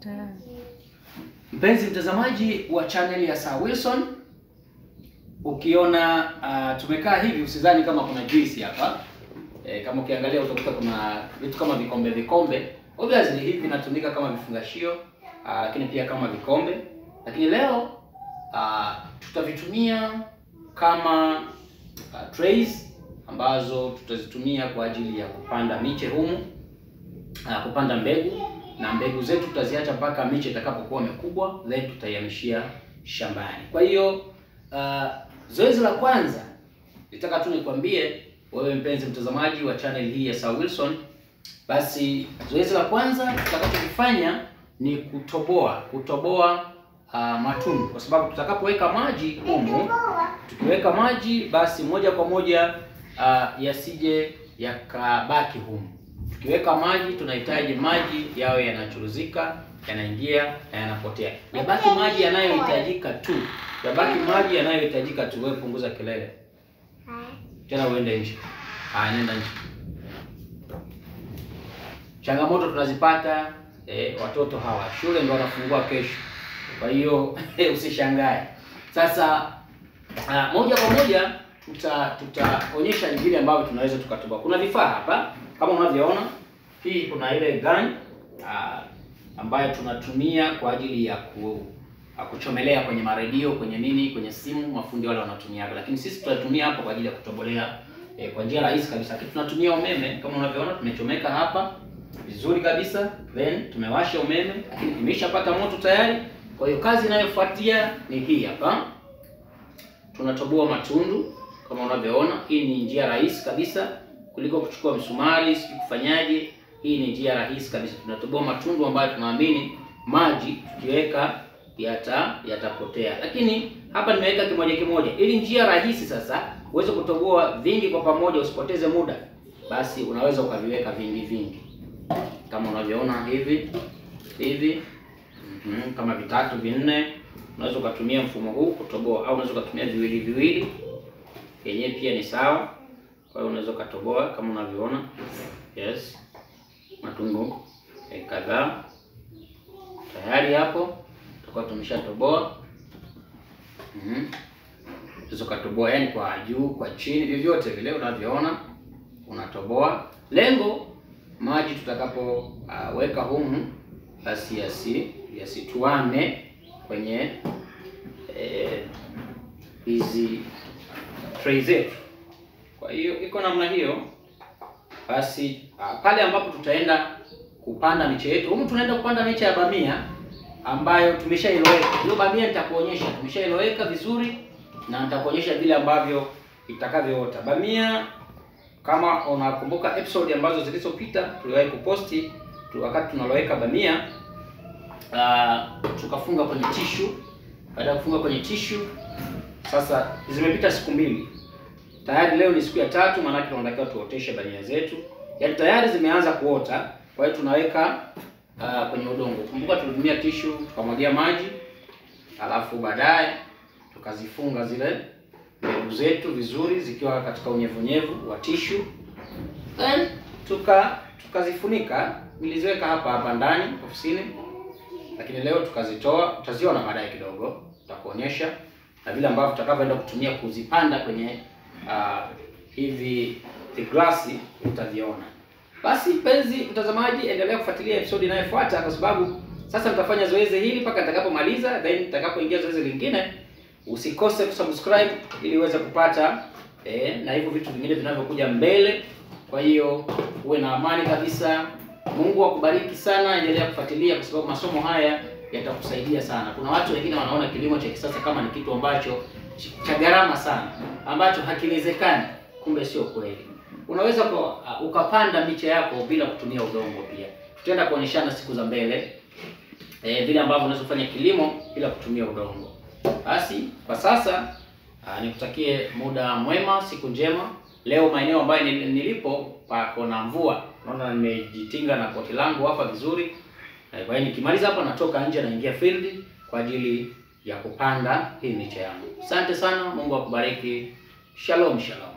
Tayari. Mpenzi mtazamaji wa channel ya Sir Wilson, ukiona uh, tumekaa hivi usidhani kama kuna juice hapa. E, kama ukiangalia utakuta kuna vitu kama vikombe vikombe. Obviously hivi vinatumika kama vifungashio uh, lakini pia kama vikombe. Lakini leo uh, tutavitumia kama uh, trays ambazo tutazitumia kwa ajili ya kupanda miche humu uh, kupanda mbegu na mbegu zetu tutaziacha mpaka miche itakapokuwa mikubwa, then tutaihamishia shambani. Kwa hiyo uh, zoezi la kwanza nitaka tu nikwambie wewe mpenzi mtazamaji wa channel hii ya Sir Wilson, basi zoezi la kwanza tutakachokifanya ni kutoboa kutoboa uh, matundu, kwa sababu tutakapoweka maji humu, tukiweka maji basi moja kwa moja uh, yasije yakabaki humu tukiweka maji tunahitaji maji yawe yanachuruzika, yanaingia na yanapotea. Yabaki maji yanayohitajika tu, yabaki maji yanayohitajika tu. Wewe punguza kelele tena, uende nje. Ah, nenda nje. Changamoto tunazipata eh, watoto hawa shule ndio wanafungua kesho, kwa hiyo usishangae. Sasa ah, moja kwa moja tuta tutaonyesha ni vile ambavyo tunaweza tukatoboa. Kuna vifaa hapa kama unavyoona, hii kuna ile gun uh, ambayo tunatumia kwa ajili ya ku, uh, kuchomelea kwenye maredio, kwenye nini, kwenye simu, mafundi wale wanatumia, lakini sisi tunatumia hapo kwa ajili ya kutobolea eh, kwa njia rahisi kabisa. Lakini tunatumia umeme kama unavyoona, tumechomeka hapa vizuri kabisa, then tumewasha umeme, lakini imeshapata moto tayari. Kwa hiyo kazi inayofuatia ni hii hapa, tunatoboa matundu kama unavyoona. Hii ni njia rahisi kabisa kuliko kuchukua msumari sijui kufanyaje. Hii ni njia rahisi kabisa, tunatoboa matundu ambayo tunaamini maji tukiweka yata yatapotea, lakini hapa nimeweka kimoja kimoja, ili njia rahisi sasa uweze kutoboa vingi kwa pamoja, usipoteze muda, basi unaweza ukaviweka vingi vingi kama unavyoona hivi hivi, mm -hmm, kama vitatu vinne, unaweza ukatumia mfumo huu kutoboa, au unaweza ukatumia viwili viwili, yenyewe pia ni sawa. Kwa hiyo unaweza ukatoboa kama unavyoona, yes, matundu eh, kadhaa tayari hapo tutakuwa tumeshatoboa. Mhm, unaweza ukatoboa yani kwa juu, kwa chini, vyovyote vile unavyoona unatoboa. Lengo maji tutakapoweka uh, humu basi yasi yasituame kwenye hizi eh, tray zetu. Kwa hiyo iko namna hiyo basi. Uh, pale ambapo tutaenda kupanda miche yetu humu, tunaenda kupanda miche ya bamia ambayo tumeshailoweka. Hiyo bamia nitakuonyesha, tumeshailoweka vizuri na nitakuonyesha vile ambavyo itakavyoota bamia. Kama unakumbuka episode ambazo zilizopita, tuliwahi kuposti tu wakati tunaloweka bamia uh, tukafunga kwenye tishu. Baada ya kufunga kwenye tishu, sasa zimepita siku mbili tayari leo ni siku ya tatu, maanake tunatakiwa tuoteshe bamia zetu, yaani tayari zimeanza kuota. Kwa hiyo tunaweka uh, kwenye udongo. Kumbuka tulitumia tishu tukamwagia maji, alafu baadaye tukazifunga zile mbegu zetu vizuri zikiwa katika unyevunyevu wa tishu, then tuka tukazifunika. Niliziweka hapa hapa ndani ofisini, lakini leo tukazitoa. Utaziona baadaye kidogo, tutakuonyesha na vile ambavyo tutakavyoenda kutumia kuzipanda kwenye Uh, hivi glasi utaviona. Basi mpenzi mtazamaji, endelea kufuatilia episode inayofuata kwa sababu sasa nitafanya zoezi hili mpaka nitakapomaliza, then nitakapoingia zoezi lingine. Usikose kusubscribe ili uweze kupata eh, na hivyo vitu vingine vinavyokuja mbele. Kwa hiyo uwe na amani kabisa. Mungu akubariki sana, endelea kufuatilia kwa sababu masomo haya yatakusaidia sana. Kuna watu wengine wanaona kilimo cha kisasa kama ni kitu ambacho cha gharama sana ambacho hakiwezekani. Kumbe sio kweli, unaweza kwa, uh, ukapanda miche yako bila kutumia udongo. Pia tutaenda kuonyeshana siku za mbele eh, vile ambavyo unaweza kufanya kilimo bila kutumia udongo. Basi kwa sasa uh, nikutakie muda mwema, siku njema. Leo maeneo ambayo nilipo pako na mvua, naona nimejitinga na koti langu hapa vizuri. Kwa hiyo nikimaliza hapa natoka nje naingia field kwa ajili ya kupanda hii miche yangu. Asante sana, Mungu akubariki. Shalom, shalom.